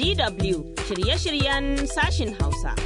DW shirye-shiryen sashin Hausa.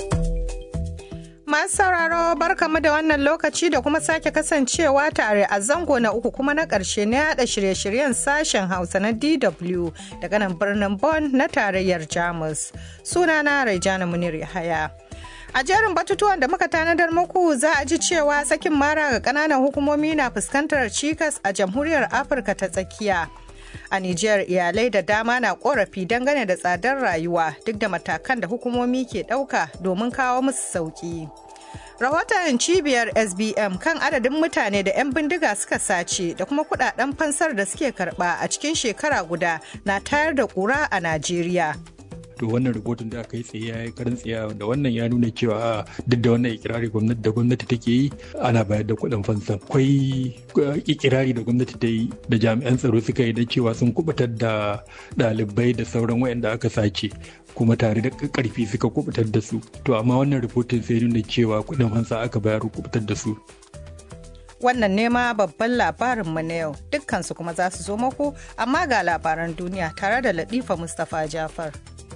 Masu sauraro barkamu da wannan lokaci da kuma sake kasancewa tare a zango na uku kuma na ƙarshe na yada shirye-shiryen sashen Hausa na DW daga nan birnin Bonn na tarayyar Jamus. Sunana Raijana Munir Yahaya. A jerin batutuwan da muka tanadar muku za a ji cewa sakin mara ga ƙananan hukumomi na fuskantar cikas a jamhuriyar Afirka ta tsakiya. A Nijar iyalai da dama na korafi dangane da tsadar rayuwa duk da matakan da hukumomi ke ɗauka domin kawo musu sauƙi. Rahoton cibiyar SBM kan adadin mutane da 'yan bindiga suka sace da kuma kudaden fansar da suke karba a cikin shekara guda na tayar da ƙura a Najeriya. to wannan rubutun da aka yi tsaye ya yi karin tsaye da wannan ya nuna cewa duk da wannan ikirari gwamnati da gwamnati take yi ana bayar da kuɗin fansa akwai ikirari da gwamnati ta yi da jami'an tsaro suka yi da cewa sun kubutar da ɗalibai da sauran wayanda aka sace kuma tare da karfi suka kubutar da su to amma wannan rubutun sai nuna cewa kuɗin fansa aka bayar kubutar da su wannan nema babban labarinmu na yau dukkansu kuma za su zo muku amma ga labaran duniya tare da latifa mustapha jafar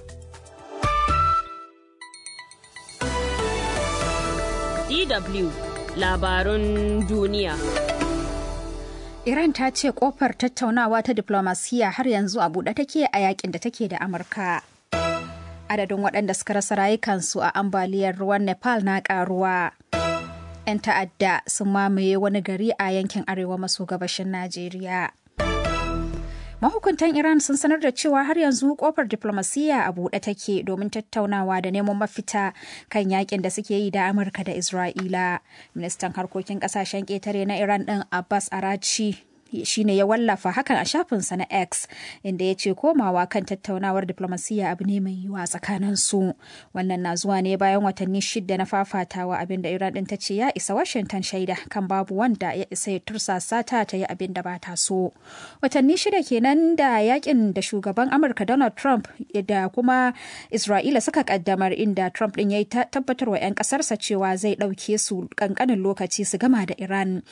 DW labarun duniya. Iran ta ce kofar tattaunawa ta diplomasiya har yanzu a buɗe take a yakin da take da Amurka. Adadin waɗanda suka rasa rayukansu a ambaliyar ruwan Nepal na ƙaruwa. 'Yan ta'adda sun mamaye wani gari a yankin arewa maso gabashin Najeriya. mahukuntan iran sun sanar da cewa har yanzu kofar diplomasiyya a buɗe take domin tattaunawa da neman mafita kan yakin da suke yi da amurka da isra'ila ministan harkokin kasashen ƙetare na iran ɗin abbas arachi shine ya wallafa hakan a shafinsa na X inda ya ce komawa kan tattaunawar diplomasiyya abu ne mai yiwuwa tsakanin su. Wannan na zuwa ne bayan watanni shida na fafatawa abin da Iran din ta ce ya isa Washington shaida kan babu wanda ya isa ya tursasa ta ta yi abin da ba ta so. Watanni shida kenan da yakin da shugaban Amurka Donald Trump da kuma Isra'ila suka kaddamar inda Trump din ya yi tabbatar wa 'yan kasarsa cewa zai ɗauke su kankanin lokaci su gama da Iran